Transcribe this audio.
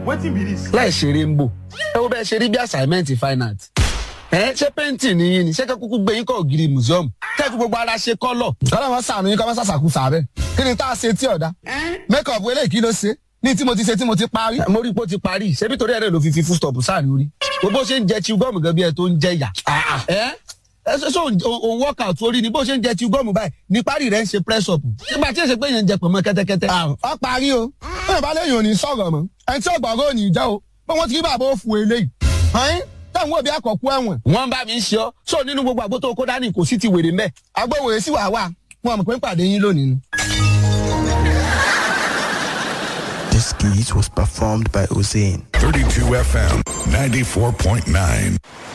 wetin be this. láì ṣeré ń bò ẹ wo bẹ́ẹ̀ ṣe rí bí assignment fine art ẹ ṣé painting ni yín ni ṣé kẹ́kúkú gbé yín kọ́ ògiri museum kẹ́kú gbogbo ara ṣe kọ́lọ̀. kọ́lá wọn sànù yín kọ́ wọn sàṣàkú sàbẹ̀ kí ni tá a ṣe tí ọ̀dà make up eléyìí kí ló ṣe ní tí mo ti ṣe tí mo ti parí. mo rí i pé ó ti parí ṣebí torí ẹ̀rẹ́ ló fi fi full stop sáà ní orí bó ṣe ń jẹ chew gum gan bí ẹ tó ń jẹ yà. ẹ ẹ ṣe ṣe òun workout orí ni bó ṣe ń jẹ chew gum báyìí ní parí rẹ̀ ń ṣe press up nígbà tí èsè pé yẹn ń jẹ pọ̀nmọ́ kẹ́tẹ́kẹ́tẹ́. ọ parí o bẹ́ẹ̀ bá léyìn ò ní sọ̀rọ̀ mọ́ ẹni tí ọgbọ̀ngàn ò ní jẹ́ o pé wọ́n ti rí bàbá òfu eléyìí. ọ̀hún táwọn òbí àkọ́kú ẹ̀wọ̀n. wọ́n bá mi ń ṣe ọ́ sọ nínú gbogbo àgbo tó kó dání kò sí ti wèrè mẹ́. agbóhùn èsì wà wà wọn mọ̀ pé ń pàdé yín lónìí ni. This skit was performed by Hussein. 32 FM 94.9.